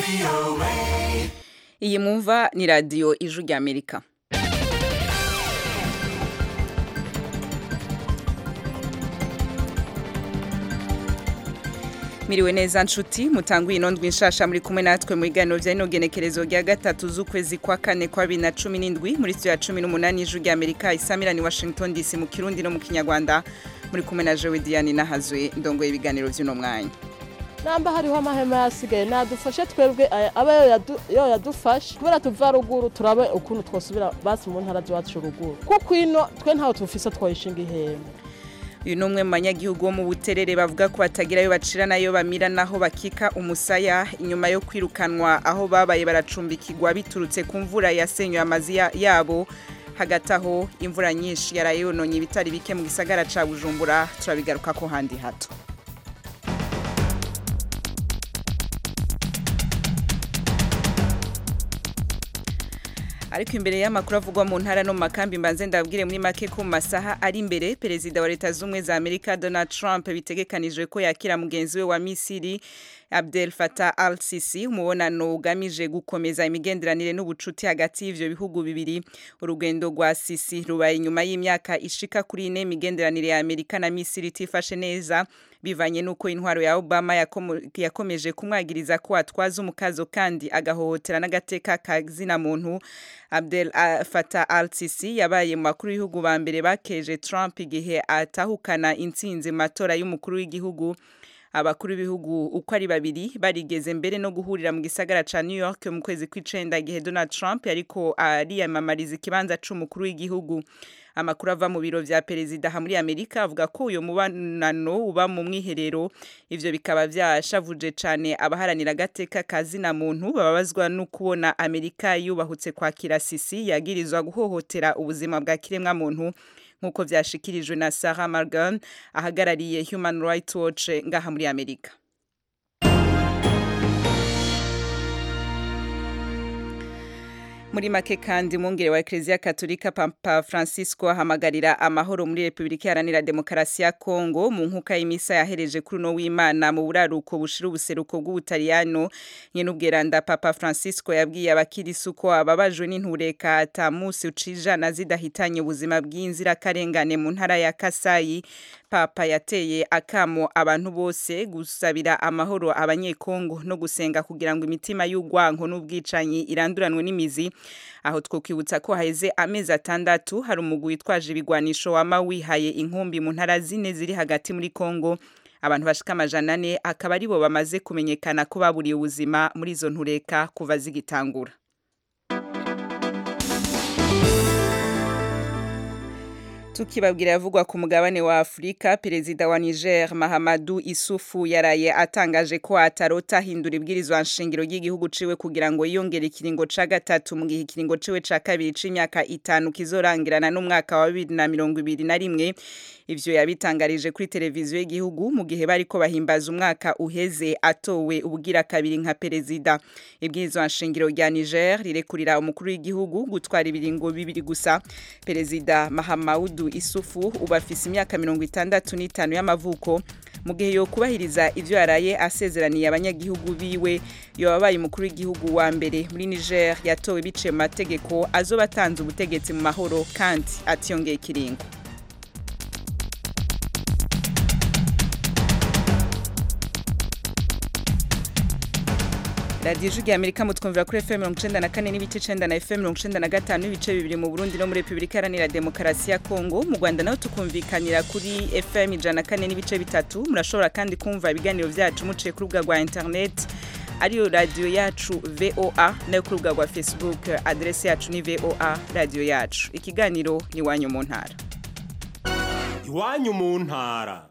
iyi mwumva ni radiyo ijwi ry'amerika miriwe neza nshuti mutanguye inondwi nshasha muri kumwe natwe mu biganiro bya ino genekerezo rya gatatu z'ukwezi kwa kane kwa bibiri na cumi n'indwi muri studio ya cumi n'umunani y'ijwi ry'amerika isamirani washington dc mu kirundi no mu kinyarwanda muri kumwe na jewe diane nahazwe ndongoye ibiganiro by'uno mwanya namba hariho amahema yasigaye nadufashe twebwe aya- aba yo yadu- yo yadufashe kubera tuva ruguru turabe ukuntu twosubira basi mu ntara z'iwacu ruguru kuko ino twe ntaho tufise twoyishinga ihema uyu ni umwe mu banyagihugu bo mu buterere bavuga ko batagira ayo bacira n'ayo bamira n'aho bakika umusaya inyuma yo kwirukanwa aho babaye baracumbikirwa biturutse ku mvura yasenyuye amazu ya- yabo hagati aho imvura nyinshi yaraye yononye ibitari bike mu gisagara ca bujumbura turabigaruka ko handi hato ariko imbere y'amakuru avugwa mu ntara no mu makambi mbanze ndabwire muri make ko mu masaha ari imbere perezida wa leta z'ubumwe za amerika donald trump bitegekanijwe ko yakira mugenzi we wa misiri abdel fatah al sisi umubonano ugamije gukomeza imigenderanire n'ubucuti hagati y'ivyo bihugu bibiri urugendo rwa sisi rubaye inyuma y'imyaka ishika kuri ine imigenderanire ya amerika na misiri itifashe neza bivanye n'uko intwaro ya obama yakomo- yakomeje kumwagiriza ko atwaza umukazo kandi agahohotera n'agateka ka zina muntu abdel ah, fatah al sisi yabaye mu bakuru b'ibihugu ba mbere bakeje trump igihe atahukana intsinzi mu matora y'umukuru w'igihugu abakuru b'ibihugu uko ari babiri barigeze mbere no guhurira mu gisagara ca New York mu kwezi kw'icenda igihe Donald Trump yariko ariyamamariza ikibanza c'umukuru w'igihugu amakuru ava mu biro vya perezida aha muri Amerika avuga ko uyo mubonano uba mu mwiherero ivyo bikaba vyashavuje cane abaharanira agateka ka zina muntu bababazwa no kubona Amerika yubahutse kwakira Sisi yagirizwa guhohotera ubuzima bwa kiremwa muntu nk'uko vyashikirijwe na Sarah Morgan ahagarariye Human Rights Watch ngaha muri Amerika muri make kandi umwungere wa Eklezia Katolika Papa Francisco ahamagarira amahoro muri Republika Iharanira Demokarasi ya Kongo mu nkuka y'imisa yahereje kuri uno w'Imana mu buraruko bushira ubuseruko bw'Ubutaliyano nyene ubweranda Papa Francisco yabwiye abakirisu ko ababajwe n'intureka ata musi ucijana zidahitanye ubuzima bw'inzirakarengane mu ntara ya Kasayi Papa yateye akamo abantu bose gusabira amahoro abanyekongo no gusenga kugira ngo imitima y'ugwanko n'ubwicanyi iranduranwe n'imizi aho twokwibutsa ko haheze amezi atandatu hari umugwi witwaje ibigwanisho wama wihaye inkumbi mu ntara zine ziri hagati muri Kongo abantu bashika amajana ane akaba aribo bamaze kumenyekana ko baburiye ubuzima muri izo ntureka kuva zigitangura tukibabwira yavugwa ku mugabane wa Afrika perezida wa Niger Mahamadou Isufu yaraye atangaje ko atarota ahindura ibwirizwa nshingiro ry'igihugu ciwe kugira ngo yiyongere ikiringo ca gatatu mu gihe ikiringo ciwe ca kabiri c'imyaka itanu kizorangirana n'umwaka wa bibiri na mirongo ibiri na rimwe ivyo yabitangarije kuri televiziyo y'igihugu mu gihe bariko bahimbaza umwaka uheze atowe ubugira kabiri nka perezida ibwirizwa nshingiro rya Niger rirekurira umukuru w'igihugu gutwara ibiringo bibiri gusa perezida Mahamadou Isufu ubu afise imyaka mirongo itandatu n'itanu y'amavuko mu gihe yo kubahiriza ivyo yaraye asezeraniye abanyagihugu biwe yobabaye umukuru w'igihugu wa mbere muri Niger yatowe biciye mu mategeko azoba atanze ubutegetsi mu mahoro kandi atiyongeye ikiringo radiyo ijwi rya amerika mutwumvira kuri fm mirongo icenda na kane n'ibice icenda na fm mirongo icenda na gatanu n'ibice bibiri mu burundi no muri repubulika iharanira demokarasi ya kongo mu rwanda naho tukumvikanira kuri fm ijana na kane n'ibice bitatu murashobora kandi kumva ibiganiro vyacu muciye ku rubuga rwa internet ariyo radiyo yacu voa nayo ku rubuga rwa facebook adresi yacu ni voa radiyo yacu ikiganiro ni iwanyu mu ntara iwanyu mu ntara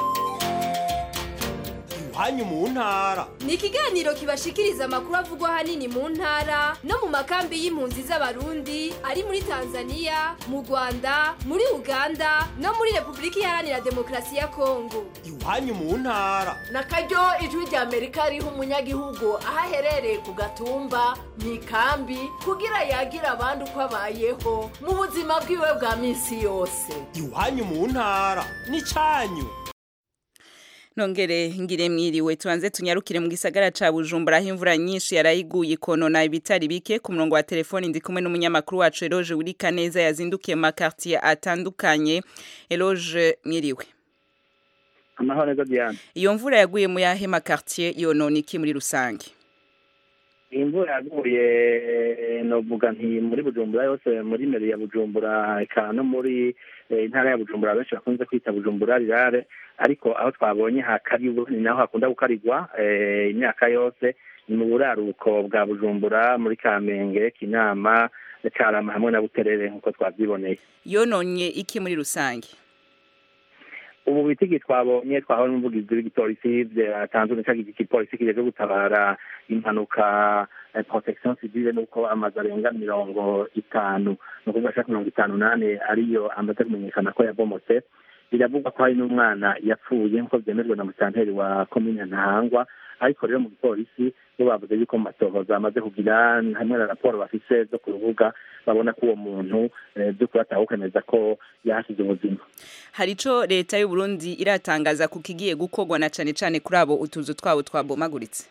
iwanyu mu ntara ni ikiganiro kibashikiriza amakuru avugwa ahanini mu ntara no mu makambi y'impunzi z'abarundi ari muri tanzania mu rwanda muri uganda no muri repubulika iharanira demokarasi ya kongo iwanyu mu ntara na karyo ijwi rya amerika riha umunyagihugu aho aherereye ku gatumba mu ikambi kugira yagira abandi uko abayeho mu buzima bwiwe bwa minsi yose iwanyu mu ntara n'icanyu nongere ngire mwiriwe tubanze tunyarukire mu gisagara ca Bujumbura aho imvura nyinshi yarayiguye ikonona ibitari bike ku murongo wa telefoni ndi kumwe n'umunyamakuru wacu Eloge Wurika neza yazindukiye mu makartier atandukanye Eloge mwiriwe amahoro neza Diane iyo mvura yaguye mu yahe makartier yonona iki muri rusange iyi mvura yaguye novuga nti muri bujumbura yose muri meri ya bujumbura eka no muri eh, intara ya bujumbura benshi bakunze kwita bujumbura rirare ariko aho twabonye hakaribu ni naho hakunda gukarirwa eh, imyaka yose ni mu buraruko bwa bujumbura muri kamenge kinama carama hamwe na buterere nk'uko twavyiboneye yononye iki muri rusange ubu bitigi twabonye twahawe n'umuvugizi w'igipolisi byatanzwe n'icagihe igipolisi kijeje gutabara impanuka eh, protection civile nuko amazu arenga mirongo itanu ni ukuvuga ashaka mirongo itanu nane ariyo amaze kumenyekana ko yabomotse biravugwa ko hari n'umwana yapfuye nk'uko vyemejwe na musanteri wa komine ntahangwa ariko rero mu gipolisi bo bavuze yuko mu matohoza amaze kugira hamwe na raporo bafise zo ku rubuga babona ko uwo muntu eh, vy'ukuri atawukemeza ko yahasize ubuzima hari ico leta y'u Burundi iratangaza ku kigiye gukorwa na cane cane kuri abo utuzu twabo twabomaguritse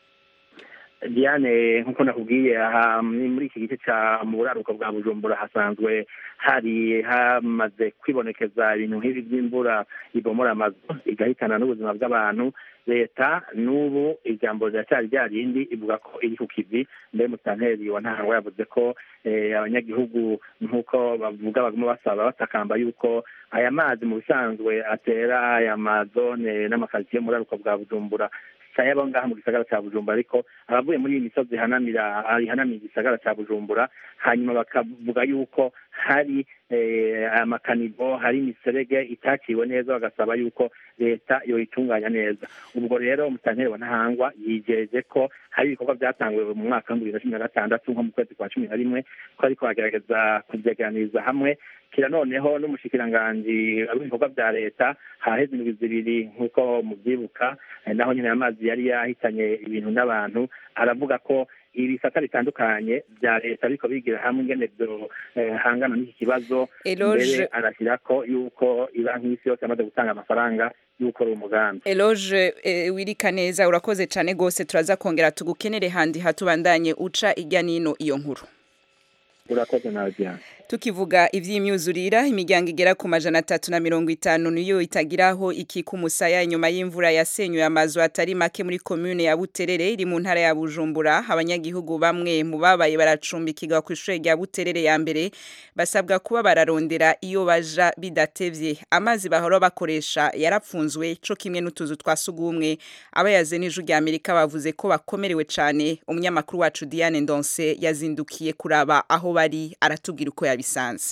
Diane nk'uko nakubwiye aha ni muri iki gice ca mu buraruko bwa Bujumbura hasanzwe hari hamaze kwibonekeza ibintu nk'ibi by'imvura ibomora amazu igahitana n'ubuzima bw'abantu leta n'ubu ijambo riracyari rya rindi ivuga ko iri ku kivi mbere musanteri wa ntahangwa yavuze ko eh, abanyagihugu nk'uko bavuga baguma basaba batakamba yuko aya mazi mu bisanzwe atera aya mazone n'amakaritsiye mu buraruko bwa Bujumbura sayabo ngaha mu gisagara ca Bujumbura ariko abavuye muri iyi misozi ihanamira ihanamiye igisagara ca Bujumbura hanyuma bakavuga yuko hari eh, amakanivo hari imiserege itaciwe neza bagasaba yuko leta yoyitunganya neza ubwo rero musanteri wa ntahangwa yijeje ko hari ibikorwa byatanguwe mu mwaka w'ibihumbi bibiri na cumi na gatandatu nko mu kwezi kwa cumi na rimwe ko ariko bagerageza kubyeganiriza hamwe kira noneho n'umushikiranganji w'ibikorwa bya leta haheze indwi zibiri nk'uko mubyibuka eh, naho nyine amazi yari yahitanye ibintu n'abantu aravuga ko ibisata bitandukanye bya leta ariko bigira hamwe ingene byo eh, hangana n'iki kibazo Eloge. mbere arashyira ko yuko ibanki y'isi yose yamaze gutanga amafaranga y'uko ari umugambi Eloge eh, wirika neza urakoze cane gose turaza kongera tugukenere handi hatubandanye uca irya nino iyo nkuru urakoze nawe Diane tukivuga ivy'imyuzurira imiryango igera ku majana atatu na mirongo itanu niyo itagiraho ikika umusaya inyuma y'imvura yasenyuye amazu atari make muri komune ya Buterere iri mu ntara ya Bujumbura abanyagihugu bamwe mu babaye baracumbikirwa ku ishure rya Buterere ya mbere basabwa kuba bararondera iyo baja bidatevye amazi bahora bakoresha yarapfunzwe co kimwe n'utuzu twa sugumwe abayaze n'ijuru rya Amerika bavuze ko bakomerewe cane umunyamakuru wacu Diane Ndonse yazindukiye kuraba aho bari aratubwira uko yabisanze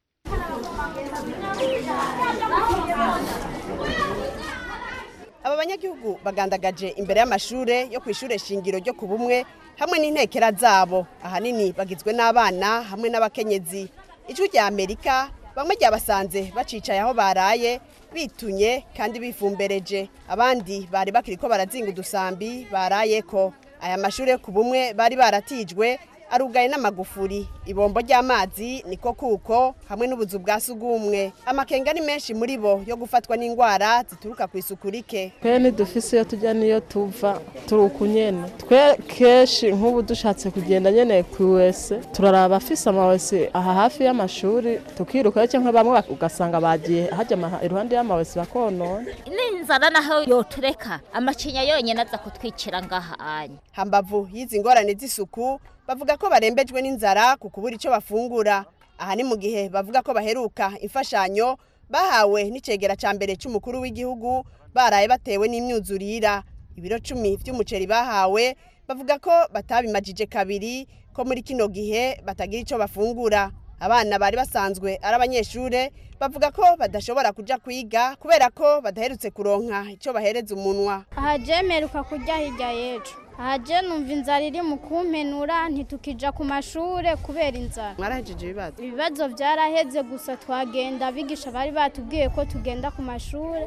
aba banyagihugu bagandagaje imbere y'amashure yo ku ishure shingiro ryo ku bumwe hamwe n'intekera zabo ahanini bagizwe n'abana hamwe n'abakenyezi ijwi rya amerika bamwe ryabasanze bacicaye aho baraye bitunye kandi bifumbereje abandi bari bakiri ko barazinga udusambi barayeko aya mashure yo ku bumwe bari baratijwe arugaye n'amagufuri ibombo ry'amazi niko kuko hamwe n'ubuzu bwa sugumwe amakenga ni menshi muri bo yo gufatwa n'indwara zituruka ku isuku rike twe ntidufise iyo tujya n'iyo tuva turi uku nyene twe kenshi nk'ubu dushatse kugenda nyene ku wese turaraba afise amawese aha hafi y'amashuri tukirukayo cyangwa bamwe bak- ugasanga bagiye hajya amaha- iruhande y'amawese bakonona n'inzara naho yotureka amacinya yonyine aza kutwicira ngaha anya hambavu y'izi ngorane z'isuku bavuga ko barembejwe n'inzara ku kubura icyo bafungura aha ni mu gihe bavuga ko baheruka imfashanyo bahawe n'icegera ca mbere c'umukuru w'igihugu baraye batewe n'imyuzurira ibiro cumi vy'umuceri bahawe bavuga ko batabimajije kabiri ko muri kino gihe batagira ico bafungura abana bari basanzwe ari abanyeshure bavuga ko badashobora kuja kwiga kubera ko badaherutse kuronka ico bahereza umunwa aha jemeruka kurya hirya y'ejo aha je numva inzara iri mu kumpenura ntitukija ku mashure kubera inzara mwarahejeje ibibazo ibibazo vyaraheze gusa twagenda abigisha bari batubwiye ko tugenda ku mashure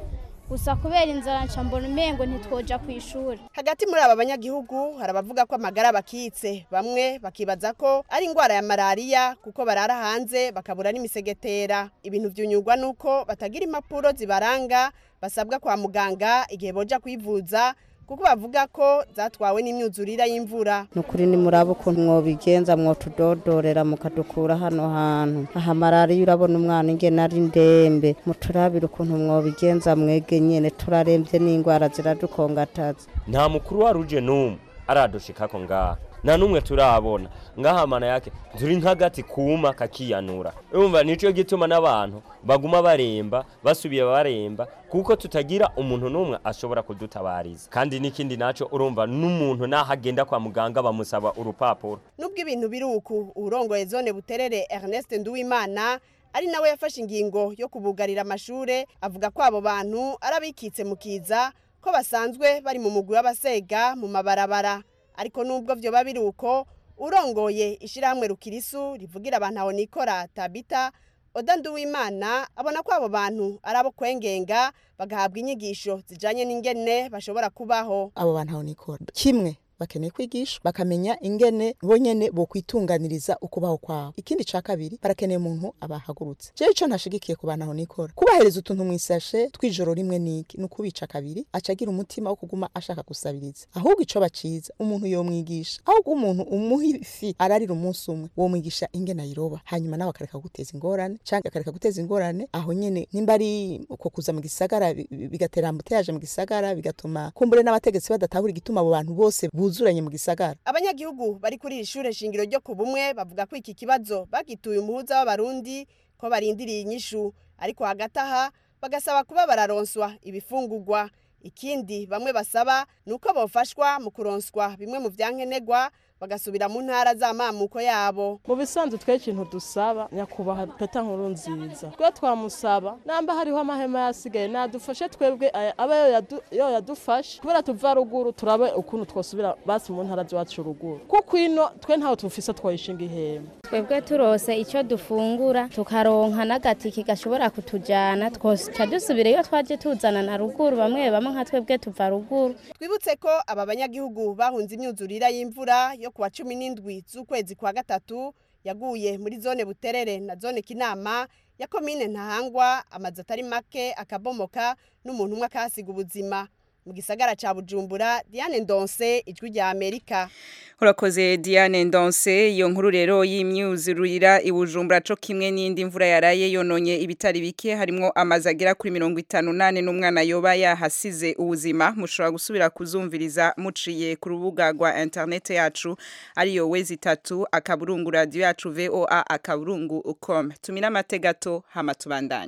gusa kubera inzara nca mbona umengo ntitwoja ku ishuri hagati muri aba banyagihugu hari abavuga ko amagara bakitse bamwe bakibaza ko ari indwara ya malariya kuko barara hanze bakabura n'imisegetera ibintu vyunyurwa nuko batagira impapuro zibaranga basabwa kwa muganga igihe boja kwivuza kuko bavuga ko zatwawe n'imyuzurira y'imvura nukuri ni muraba ukuntu mwobigenza mwotudodorera mukadukura hano hantu aha malariya urabona umwana ingene ari ndembe muturabire ukuntu mwobigenza mwege nyene turaremvye n'ingwara ziradukongataza nta mukuru wa ruje n'umwe aradushikako ngaha nta n'umwe turabona ngaha mana yake turi nk'agati kuma kakiyanura urumva nico gituma n'abantu baguma baremba basubiye baremba kuko tutagira umuntu n'umwe ashobora kudutabariza kandi n'ikindi naco urumva n'umuntu naho agenda kwa muganga bamusaba urupapuro nubwo ibintu biri uku urongoye zone buterere Ernest Nduwimana ari nawe yafashe ingingo yo kubugarira amashure avuga ko abo bantu arabikitse mu kiza ko basanzwe bari mu mugwi w'abasega mu mabarabara ariko nubwo vyoba biri uko urongoye ishirahamwe rukirisu rivugira abantu aho nikora tabita oda nduwimana abona ko abo bantu ari abo kwengenga bagahabwa inyigisho zijanye n'ingene bashobora kubaho abo bantu aho nikora kimwe bakeneye kwigisha bakamenya ingene bonyene bokwitunganiriza ukubaho kwabo ikindi ca kabiri barakeneye umuntu abahagurutse jewe ico ntashigikiye ku bantu aho nikora kubahereza utuntu mw'isashe tw'ijoro rimwe niki ni ukubica kabiri aca agira umutima wo kuguma ashaka gusabiriza ahubwo ico baciza umuntu yomwigisha ahubwo umuntu umuha ifi ararira umunsi umwe womwigisha ingene ayiroba hanyuma nawe akareka guteza ingorane canke akareka guteza ingorane aho nyene nimba ari uko kuza mu gisagara bi- bi- bigatera ambuteyaje mu gisagara bigatuma kumbure n'abategetsi badatahura igituma abo bantu bose buzuranye mu gisagara abanyagihugu bari kuri iri shure shingiro ryo ku bumwe bavuga ko iki kibazo bagituye umuhuza w'abarundi ko barindiriye inyishu ariko hagati aha bagasaba kuba bararonswa ibifungurwa ikindi bamwe basaba ni uko bofashwa mu kuronswa bimwe mu vyankenerwa bagasubira mu ntara z'amamuko yabo mu bisanzwe twe ikintu dusaba nyakubahwa peta nkuru nziza twe twamusaba namba hariho amahema yasigaye nadufashe twebwe aya- abe yo yadu- yo yadufashe kubera tuva ruguru turabe ukuntu twosubira basi mu ntara z'iwacu ruguru kuko ino twe ntaho tufise twoyishinga ihema twebwe turose icyo dufungura tukaronka n'agatiki gashobora kutujyana twoca dusubira iyo twaje tuzana na ruguru bamwe bamwe nka twebwe tuva ruguru twibutse ko aba banyagihugu bahunze imyuzurira y'imvura yo kuwa cumi n'indwi z'ukwezi kwa gatatu yaguye muri zone buterere na zone kinama ya komine ntahangwa amazu atari make akabomoka n'umuntu umwe akahasiga ubuzima mu gisagara ca bujumbura diane ndonse ijwi rya amerika urakoze diane ndonse iyo nkuru rero y'imyuzurira ibujumbura co kimwe n'indi mvura yaraye yononye ibitari bike harimwo amazu agera kuri mirongo itanu nane n'umwana yoba yahasize ubuzima mushobora gusubira kuzumviriza muciye ku rubuga rwa interinete yacu ariyo wezi itatu akaburungu radiyo yacu voa akaburungu com tumira amate gato hama tubandanye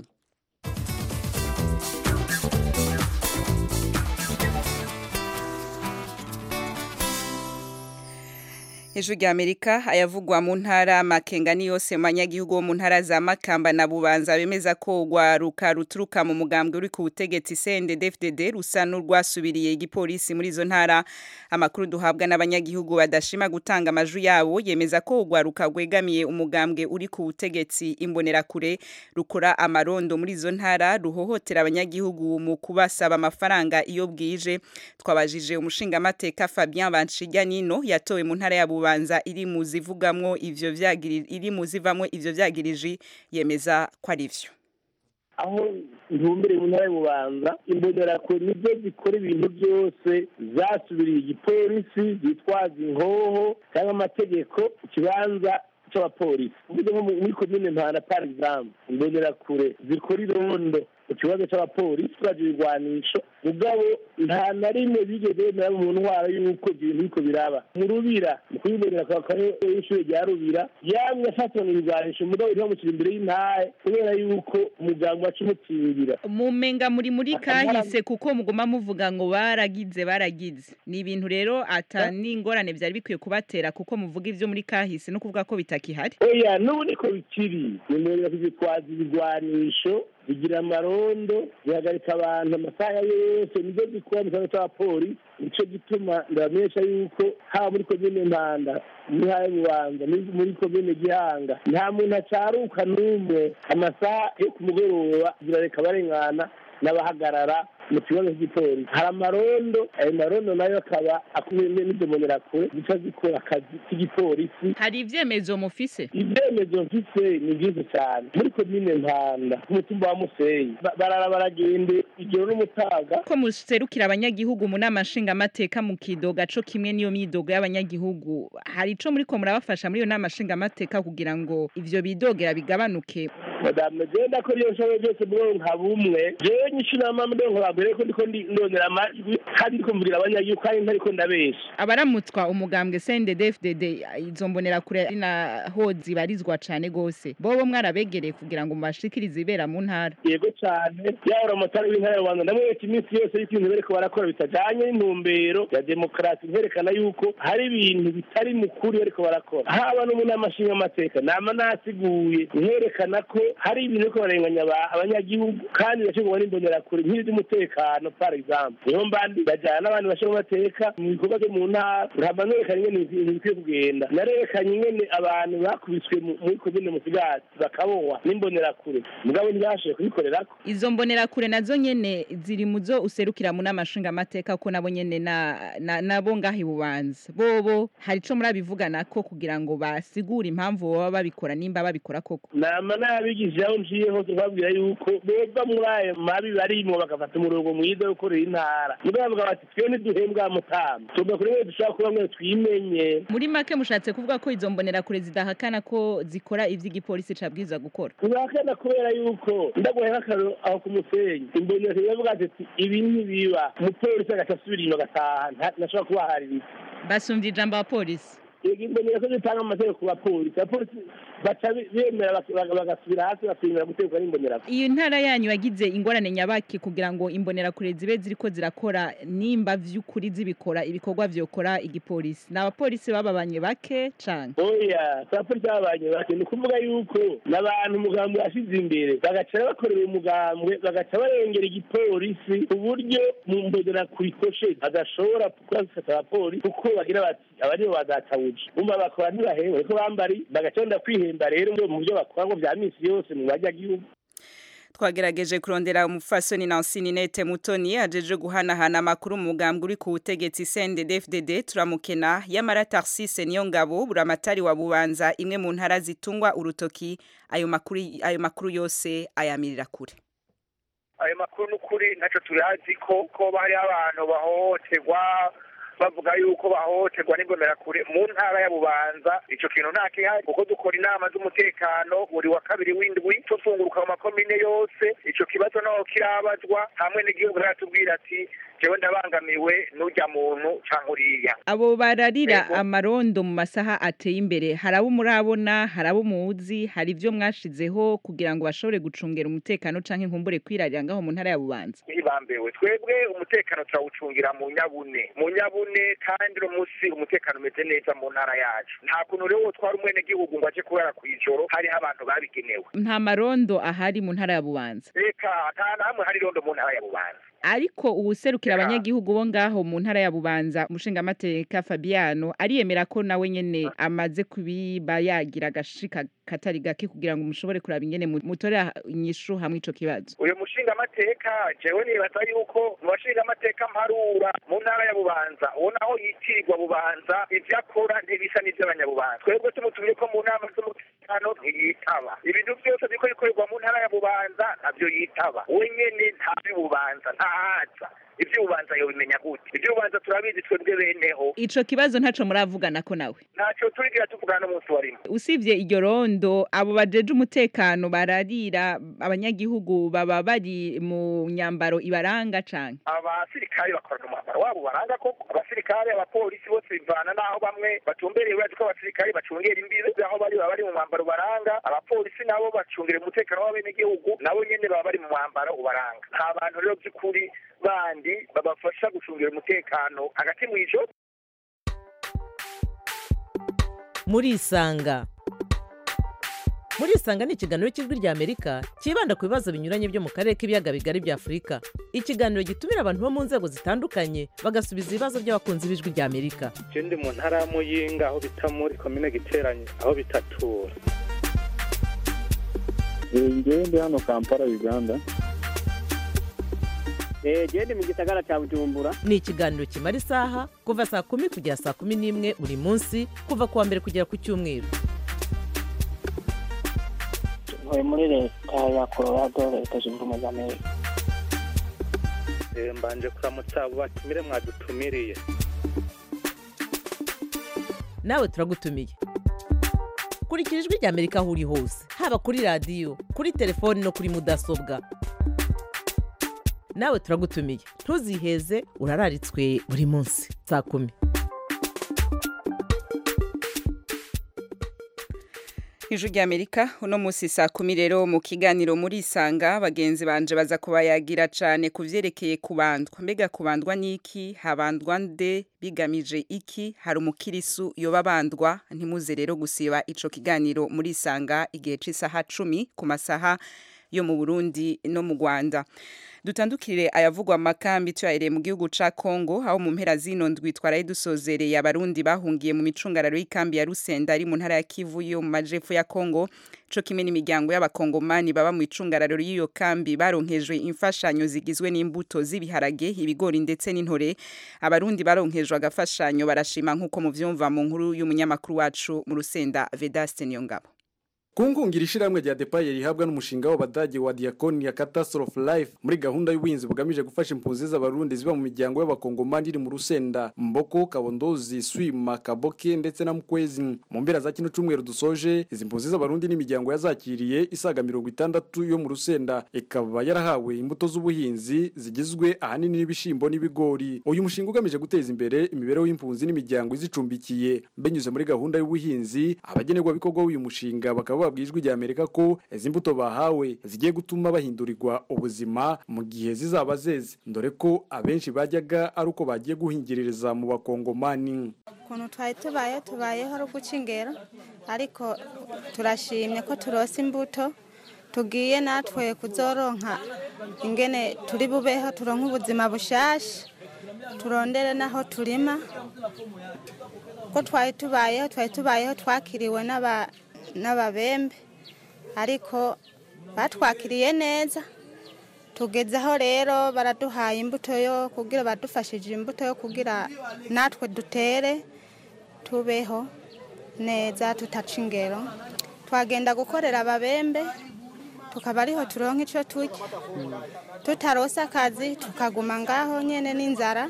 Ijwi rya Amerika ayavugwa mu ntara makengani yose mu banyagihugu bo mu ntara za Makamba na Bubanza bemeza ko rwaruka ruturuka mu mugambwe uri ku butegetsi CNDD-FDD rusa n'urwasubiriye igipolisi muri izo ntara amakuru duhabwa n'abanyagihugu badashima gutanga amajwi yabo yemeza ko urwaruka rwegamiye umugambwe uri ku butegetsi imbonerakure rukora amarondo muri izo ntara ruhohotera abanyagihugu mu kubasaba amafaranga iyo bwije twabajije umushingamateka Fabien Banshiganino yatowe mu ntara ya Bubanza iri mu zivugamwo ivyo vyagiri iri mu zivamwo ivyo vyagirije yemeza ko ari vyo aho ntumbere mu ntara y'ububanza imbonerakure nibyo zikora ibintu byose zasubiriye igipolisi zitwaza inkoho cyangwa amategeko ikibanza cy'abapolisi uvuze nko muri komine mpana par exemple imbonerakure zikora irondo mu kibazo cy'abapolisi turaje ibigwanisho mugabo nta na rimwe bigeze bemera mu ntwaro y'uko ibyo bintu biriko biraba mu rubira mu kubibonera kwa kare y'ishure rya rubira yamwe afatana ibigwanisho mugabo ntibamushyira imbere y'intahe kubera yuko umuganga wacu umukingira mumenga muri muri kahise kuko muguma muvuga ngo baragize baragize ni ibintu rero ata n'ingorane byari bikwiye kubatera kuko muvuga ivyo muri kahise no kuvuga ko bitakihari oya n'ubu niko bikiri nimwerera kuzitwaza ibigwanisho zigira amarondo zihagarika abantu amasaha yose nibyo zikora mu kibazo cy'abapolisi nicyo gituma ndabamenyesha yuko haba muri komine mpanda mu ntara y'ububanza muri- muri komine gihanga nta muntu acaruka n'umwe amasaha yo ku mugoroba zirareka barengana n'abahagarara mu kibazo cy'igipolisi hari amarondo ayo marondo nayo akaba akubiyemo n'indomonerakure zica zikora akazi k'igipolisi hari ivyemezo mufise ibyemezo mfise ni byinshi cyane muri komine mpanda ku mutumba wa musenyi Ba- barara baragende ijoro n'umutaga ko muserukira abanyagihugu mu nama nshingamateka mu kidoga co kimwe n'iyo myidogo y'abanyagihugu hari ico muriko murabafasha muri iyo nama nshingamateka kugira ngo ivyo bidogera bigabanuke madame genda ko iyo nshoboye byose bwo nka bumwe jewe nyishinama ndonko babwire ko ndiko ndi- ndondera amajwi kandi ndiko mvurira abanyagihugu kandi ntariko ndabesha abaramutswa umugambwe CNDD-FDD izo mbonerakure ari naho zibarizwa cane gose bobo mwarabegereye kugira ngo mubashikirize ibera mu ntara yego cyane yahora amatara w'intara ya rwanda ndamwereka iminsi yose y'uko ibintu bariko barakora bitajanye n'intumbero ya demokarasi nkerekana yuko hari ibintu bitari mu kuri bariko barakora haba no mu nama nshingamateka nama nasiguye nkerekana ko hari ibintu bariko barenganya aba- abanyagihugu kandi bashobora n'imbonerakure nk'iby'umutekano par exemple niyo mbandi bajyana n'abandi bashinga amateka mu bikorwa byo mu ntara nkaba nerekanye ingene ibintu bikwiye kugenda narerekanye ingene abantu bakubiswe mu- muri komine musigati bakabohwa n'imbonerakure mugabo ntibashoboye kubikorerako izo mbonerakure nazo nyene ziri muzo userukira mu nama nshingamateka ko nabo nyene na, na, nabo ngaho ibubanza bobo hari ico murabivuganako kugira ngo basigure impamvu baba babikora nimba babikora koko nama n'abigishije aho nciye hose babwira yuko beva muri ayo mabi barimwo bagafata umurongo mwiza wo gukorera intara mugabo bavuga bati twe ntiduhembwa mutama tugomba kuri mwe dushobora kuba mwe twimenye muri make mushatse kuvuga ko izo mbonerakure zidahakana ko zikora ivy'igipolisi cabwiza gukora ntibahakana kubera yuko ndaguhaye nk'akarero aho ku musenyi imbonera yavuga ati ibi ntibiba umupolisi agaca asubira inyuma agataha nta- ntashobora kubahaririza basumvye ijambo abapolisi yego imbonera ko zitanga amategeko ku bapolisi abapolisi baca be- bemera bak- bak- bagasubira hasi bakemera gutegurwa n'imbonera iyo ntara yanyu yagize ingorane nyabaki kugira ngo imbonerakure zibe ziriko zirakora nimba vy'ukuri zibikora ibikorwa vyokora igipolisi ni abapolisi bababanye bake canke oya abapolisi babanye bake ni ukuvuga yuko n'abantu umugambwe yashize imbere bagaca bakorera umugambwe bagaca barengera igipolisi ku buryo mu mbonera kurikoshe badashobora kuba zifata abapolisi kuko bagira bati aba nibo badatabuja umva bakora ntibahembwe ariko bambari bagaca benda kwihemba rero mu byo bakora ngo vya misi yose mu banyagihugu twagerageje kurondera umufasoni Nancy Ninete Mutoni ajeje guhanahana amakuru mu mugambwe uri ku butegetsi CNDD-FDD turamukena yamara Tarsise niyo ngabo buramatari wa bubanza imwe mu ntara zitungwa urutoki ayo makuru ayo makuru yose ayamirira kure ayo makuru n'ukuri ntacyo turazi ko ko bari abantu bahohoterwa bavuga yuko bahohoterwa n'imbonerakure mu ntara ya bubanza ico kintu nta kihari kuko dukora inama z'umutekano buri wa kabiri w'indwi tufunguruka mu makomine yose ico kibazo naho kirabazwa hamwe n'igihugu natubwira ati jewe ndabangamiwe n'urya muntu canke uriya abo bararira amarondo mu masaha ateye imbere hari abo murabona hari abo muzi hari ivyo mwashizeho kugira ngo bashobore gucungera umutekano canke nkumbure kwirarira ngaho mu ntara ya bubanza ntibambewe twebwe umutekano turawucungira mu nyabune mu nyabune kandi uno munsi umutekano umeze neza mu ntara yacu nta kuntu rero wotwara umwenegihugu ngo aje kurara kw'ijoro hariho abantu babigenewe nta marondo ahari mu ntara ya bubanza reka nta na hamwe hari irondo mu ntara ya bubanza ariko uwuserukira abanyagihugu bo ngaho mu ntara ya bubanza umushingamateka fabiano ariyemera ko nawe nyene amaze kubiba yagira agashika katari gake kugira ngo mushobore kuraba ingene mu- mutorera inyishu hamwe ico kibazo uyu mushingamateka jewe nibaza yuko mu bashingamateka mparura mu ntara ya bubanza uwo naho yitirirwa bubanza ivyo akora ntibisa n'ivy'abanyabubanza twebwe tumutumye ko mu nama z'umutekano ntiyitaba ibintu vyose biriko bikorerwa mu ntara ya bubanza navyo yitaba we nyene ntavy'ububanza ntahaza ivy'ububanza yobimenya gute ivy'ububanza turabizi twebwe beneho ico kibazo ntaco muravuganako nawe ntaco turigira tuvugana n'umunsi wa rimwe usibye iryo rondo abo bajeje umutekano bararira abanyagihugu baba bari mu nyambaro ibaranga canke abasirikare bakorana umwambaro wabo baranga koko abasirikare abapolisi bose bivana n'aho bamwe batumbereye urazi ko abasirikare bacungera imbibe aho bari baba bari mu mwambaro ubaranga abapolisi nabo bacungira umutekano w'abenegihugu nabo nyene baba bari mu mwambaro ubaranga nta bantu rero by'ukuri bandi babafasha gucungira umutekano hagati mw'ijoro murisanga murisanga ni ikiganiro cy'ijwi rya amerika cyibanda ku bibazo binyuranye byo mu karere k'ibiyaga bigari bya afurika ikiganiro gitumira abantu bo mu nzego zitandukanye bagasubiza ibibazo by'abakunzi b'ijwi rya amerika je ndi mu ntara ya muyinga aho bita muri komine giteranye aho bitatura ngewe ndi hano kampala uganda genda mu gisagara cya bujumbura ni ikiganiro kimara isaha kuva saa kumi kugera saa kumi n'imwe buri munsi kuva ku wa mbere kugera ku cyumweru ntuye muri leta ya colorado leta zunze ubumwe za amerika Eh, mbanje kuramutsa abo batumire mwadutumiriye nawe turagutumiye kurikira ijwi rya amerika aho uri hose haba kuri radiyo kuri telefoni no kuri mudasobwa nawe turagutumiye ntuziheze urararitswe buri munsi saa kumi ijwi rya amerika uno munsi saa kumi rero mu kiganiro muri isanga bagenzi banje baza kubayagira cyane ku byerekeye kubandwa mbega kubandwa n'iki habandwa nde bigamije iki hari umukirisu yoba bandwa ntimuze rero gusiba ico kiganiro muri isanga igihe cy'isaha cumi ku masaha yo mu burundi no mu rwanda dutandukire ayavugwa amakambi tuyahereye mu gihugu ca Kongo aho mu mpera zino ndwi twaraye dusozereye abarundi bahungiye mu micungararo y'ikambi ya Rusenda ari mu ntara ya Kivu yo mu majepfo ya Kongo co kimwe n'imiryango y'abakongomani baba mu icungararo y'iyo kambi baronkejwe imfashanyo zigizwe n'imbuto z'ibiharage ibigori ndetse n'intore abarundi baronkejwe agafashanyo barashima nk'uko muvyumva mu nkuru y'umunyamakuru wacu mu Rusenda Vedaste Niyongabo kungungira ishiramwe rya depaye rihabwa n'umushinga w'abadage wa diakoni ya catastrophe life muri gahunda y'ubuhinzi bugamije gufasha impunzi z'abarundi ziba mu miryango y'abakongomani iri mu rusenda mboko kabondozi swima kaboke ndetse na mukwezi mu mpera za kino cyumweru dusoje izi mpunzi z'abarundi n'imiryango yazakiriye isaga mirongo itandatu yo mu rusenda ikaba yarahawe imbuto z'ubuhinzi zigizwe ahanini n'ibishimbo n'ibigori uyu mushinga ugamije guteza imbere imibereho y'impunzi n'imiryango izicumbikiye binyuze muri gahunda y'ubuhinzi abagenerwabikorwa w'uyu mushinga bakaba babwiye ijwi rya amerika ko izi mbuto bahawe zigiye gutuma bahindurirwa ubuzima mu gihe zizaba zeze dore ko abenshi bajyaga ari uko bagiye guhingiririza mu bakongomani ukuntu twari tubayeho tubayeho ari uguca ingero ariko turashimye ko turose imbuto tugiye natwe kuzoronka ingene turi bubeho turonke ubuzima bushasha turondere n'aho turima ko twari tubayeho twari tubayeho twakiriwe n'aba n'ababembe ariko batwakiriye neza tugezeho rero baraduhaye imbuto yo kugira badufashije imbuto yo kugira natwe dutere tubeho neza tutaca ingero twagenda gukorera ababembe tukaba ariho turonka icyo turya tutarose akazi tukaguma ngaho nyine n'inzara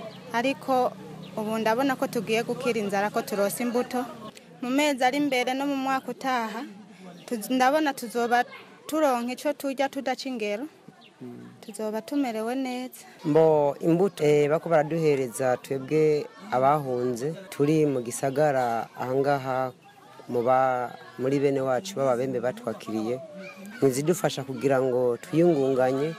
ariko ubu ndabona ko tugiye gukira inzara ko turose imbuto mu mezi ari imbere no mu mwaka utaha ndabona tuzoba turonka icyo turya tudaca ingero tuzoba tumerewe neza mbo imbuto bako baraduhereza twebwe abahunze turi mu gisagara ahangaha muri bene wacu b'ababembe batwakiriye ntizidufasha kugira ngo twiyungunganye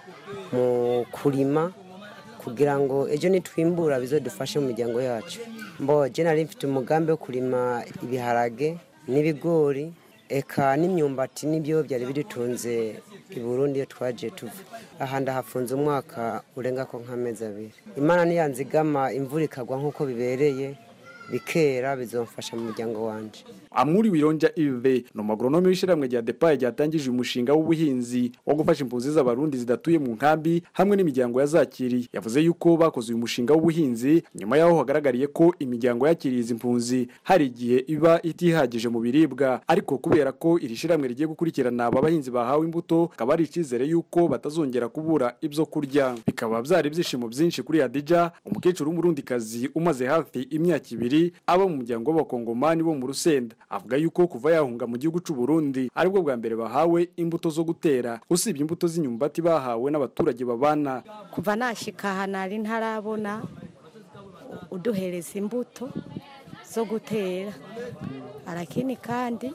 mu kurima kugira ngo ejo nitwimbura bizadufashe mu miryango yacu mbo nari mfite umugambi wo kurima ibiharage n'ibigori eka n'imyumbati n'ibyo byari bidutunze i burundi iyo twagiye tuva aha ndahafunze umwaka urenga ko nk'amezi abiri imana niyanzigama imvura ikagwa nk'uko bibereye bikera bizomfasha mu muryango wanje amuri wironja ive ni umugoronome w'ishyirahamwe rya depaye ryatangije umushinga w'ubuhinzi wo gufasha impunzi z'abarundi zidatuye mu nkambi hamwe n'imiryango yazakiriye yavuze yuko bakoze uyu mushinga w'ubuhinzi nyuma y'aho hagaragariye ko imiryango yakiriye izi mpunzi hari igihe iba itihagije mu biribwa ariko kubera ko iri shyirahamwe rigiye gukurikirana aba bahinzi bahawe imbuto akaba ari icyizere yuko batazongera kubura ibyo kurya bikaba byari ibyishimo byinshi kuri Hadija umukecuru w'umurundikazi umaze hafi imyaka ibiri aba mu muryango w'abakongomani bo mu rusenda avuga yuko kuva yahunga mu gihugu cy'u Burundi aribwo bwa mbere bahawe imbuto zo gutera usibye imbuto z'inyumbati bahawe n'abaturage babana kuva nashika aha nari ntarabona uduhereza imbuto zo gutera arakini kandi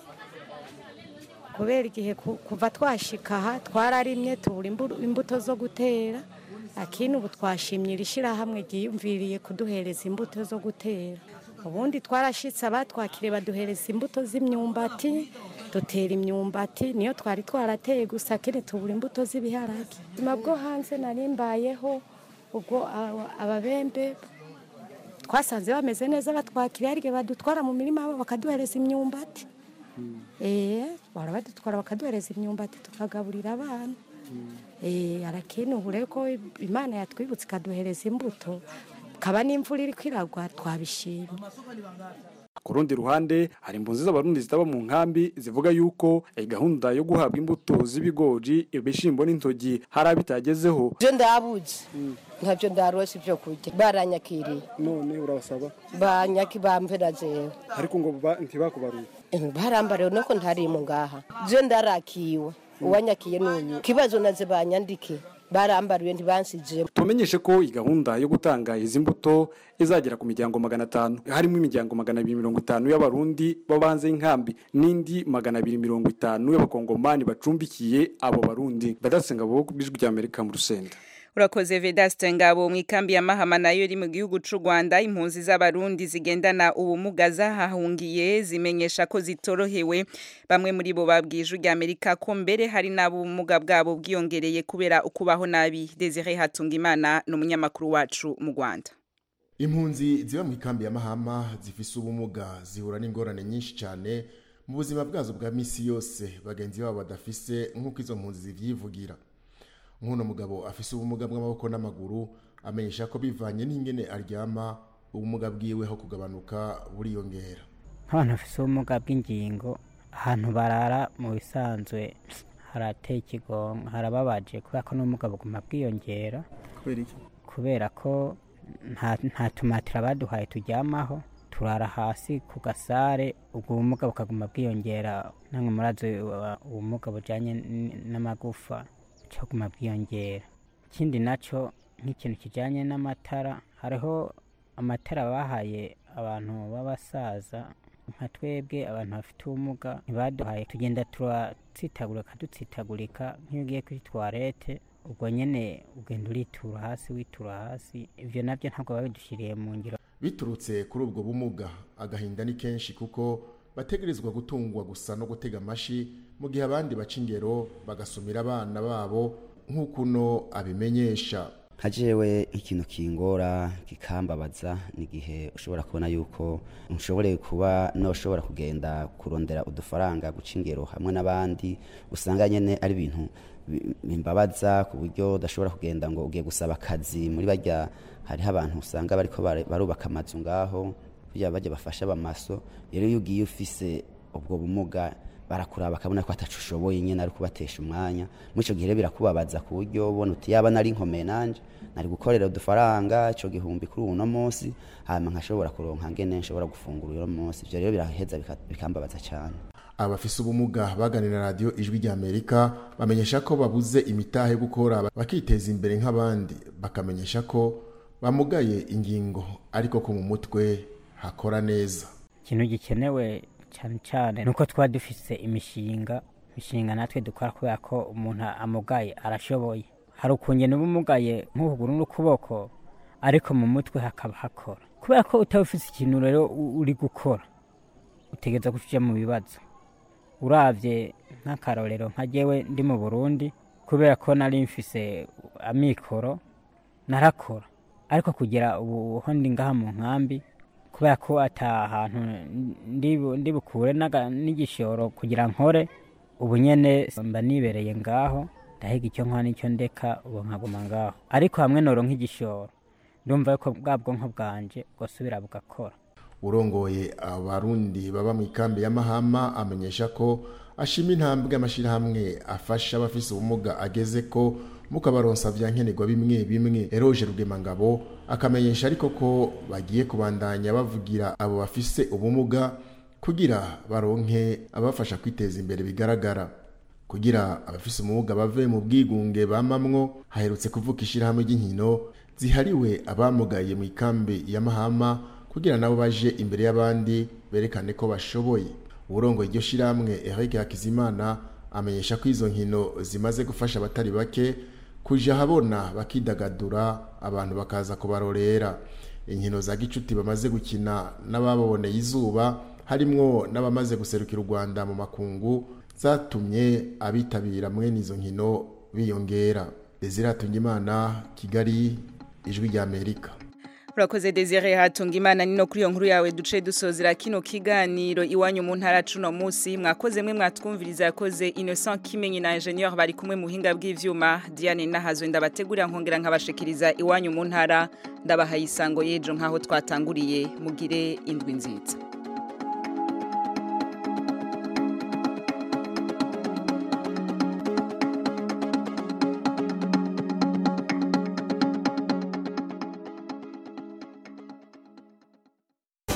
kubera igihe kuva twashika aha twararimye tubura imbuto zo gutera akini ubu twashimye iri shyirahamwe ryiyumviriye kuduhereza imbuto zo gutera ubundi twarashitse abatwakiriye baduhereza imbuto z'imyumbati dutera imyumbati niyo twari twarateye gusa kene tubura imbuto z'ibiharage ubuzima bwo hanze narimbayeho ubwo ababembe twasanze bameze neza batwakiriye hari igihe badutwara mu mirima yabo bakaduhereza imyumbati eee bahora badutwara bakaduhereza imyumbati tukagaburira abana Eh, arakini ubu rero ko imana yatwibutse ikaduhereza imbuto kaba n'imvura iri kwiragwa twabishimye ku rundi ruhande hari impunzi z'abarundi zitaba mu nkambi zivuga yuko eh, gahunda yo guhabwa imbuto z'ibigori ibishimbo n'intogi hari abitagezeho byo ndabuze ntabyo ndarose ibyo kurya baranyakiriye none urabasaba banyaki bampera jewe ariko ngo ntibakubaruye barambariwe nuko ntari mu ngaha byo ndarakiwe uwanyakiye n'uyu kibazo naze banyandike barambariwe ntibansije tumenyeshe ko iyi gahunda yo gutanga izi mbuto izagera ku miryango magana atanu harimo imiryango magana abiri mirongo itanu y'abarundi babanze inkambi n'indi magana abiri mirongo itanu y'abakongomani bacumbikiye abo barundi badasenga bo ku bw'ijwi ry'amerika mu rusenda urakoze vedaste ngabo mu ikambi ya mahama nayo iri mu gihugu c'u rwanda impunzi z'abarundi zigendana ubumuga zahahungiye zimenyesha ko zitorohewe bamwe muri bo babwiye ijwi ry'amerika ko mbere hari n'abumuga bwabo bwiyongereye kubera ukubaho nabi desire hatungimana ni umunyamakuru wacu mu rwanda impunzi ziba mu ikambi ya mahama zifise ubumuga zihura n'ingorane nyinshi cyane mu buzima bwazo bwa misi yose bagenzi babo badafise nk'uko izo mpunzi zivyivugira nk'uno mugabo afise ubumuga bw'amaboko n'amaguru amenyesha ko bivanye n'ingene aryama ubumuga bwiwe ho kugabanuka buriyongera nk'abantu bafise ubumuga bw'ingingo ahantu barara mu bisanzwe harateye ikigongo harababaje kubera ko n'ubumuga buguma bwiyongera kubera iki kubera ko nta nta tumatira baduhaye turyamaho turara hasi ku gasare ubwo bumuga bukaguma bwiyongera namwe murazi uh, ubumuga bujanye n- n'amagufa caguma bwiyongera ikindi naco nk'ikintu kijanye n'amatara hariho amatara bahaye abantu b'abasaza nka twebwe abantu bafite ubumuga ntibaduhaye tugenda turatsitagurika dutsitagurika nk'iyo ugiye kuri toilette ubwo nyene ugenda uritura hasi witura hasi ivyo navyo ntabwo babidushyiriye mu ngiro biturutse kuri ubwo bumuga agahinda ni kenshi kuko bategerezwa gutungwa gusa no gutega amashi mu gihe abandi baca ingero bagasumira abana babo nk'uko uno abimenyesha nka jewe ikintu kingora kikambabaza ni igihe ushobora kubona yuko nshobore kuba noshobora kugenda kurondera udufaranga guca ingero hamwe n'abandi usanga nyene ari ibintu bi- bimbabaza ku buryo udashobora kugenda ngo ugiye gusaba akazi muri barya hariho abantu usanga bariko bare- barubaka amazu ngaho kugira bajya bafasha abamaso rero iyo ugiye ufise ubwo bumuga barakuraba bakabona ko atacu ushoboye nyine ari kubatesha umwanya muri icyo gihe rero birakubabaza ku buryo ubona uti yaba nari nkomeye nanje nari gukorera udufaranga icyo gihumbi kuri uno munsi hanyuma nkashobora kuronka ngene nshobora gufungura uno munsi ibyo rero biraheza bika- bikambabaza cyane abafise ubumuga baganira na radiyo ijwi ry'amerika bamenyesha ko babuze imitahe yo gukora bakiteza imbere nk'abandi bakamenyesha ko bamugaye ingingo ariko ko mu mutwe hakora neza ikintu gikenewe cyane cyane nuko twaba dufise imishinga imishinga natwe dukora kubera ko umuntu amugaye arashoboye hari ukungena uba umugaye nk'ukuguru n'ukuboko ariko mu mutwe hakaba hakora kubera ko utaba ufise ikintu rero u- uri gukora utegereza kuja mu bibazo uravye nk'akarorero nka jewe ndi mu burundi kubera ko nari mfise amikoro narakora ariko kugera ubu ho ndi ngaha mu nkambi kubera ko ata hantu ndi bu- ndi bukure n'aga- n'igishoro kugira nkore ubu nyene mba nibereye ngaho ndahiga icyo nkora n'icyo ndeka ubu nkaguma ngaho ariko hamwe noro nk'igishoro ndumva yuko bwa bwonko bwanje bwosubira bugakora urongoye abarundi baba mu ikambi ya mahama amenyesha ko ashima intambwe amashyirahamwe afasha abafise ubumuga ageze ko mukabaronsa vya nkenerwa bimwe bimwe eroje rugemangabo akamenyesha ariko ko bagiye kubandanya bavugira abo bafise ubumuga kugira baronke abafasha kwiteza imbere bigaragara kugira abafise ubumuga bave mu bwigunge bamamwo haherutse kuvuka ishyirahamwe ry'inkino zihariwe abamugaye mu ikambi ya mahama kugira nabo baje imbere y'abandi berekane ko bashoboye uburongo iryo shyirahamwe Eric Hakizimana amenyesha ko izo nkino zimaze gufasha abatari bake kuja habona bakidagadura abantu bakaza kubarorera inkino za gicuti bamaze gukina n'ababoneye izuba harimwo n'abamaze guserukira u Rwanda mu makungu zatumye abitabira mwene izo nkino biyongera Desire Hatungimana Kigali ijwi rya Amerika urakoze desire hatunga imana nino kuri iyo nkuru yawe duce dusozera kino kiganiro iwanyu mu ntara cuno munsi mwakoze mwe mwatwumviriza yakoze innocent kimenyi na ingenieur bari kumwe mu buhinga bw'ivyuma diane nahazwe ndabategurira nkongera nkabashikiriza iwanyu mu ntara ndabahaye isango y'ejo nk'aho twatanguriye mugire indwi nziza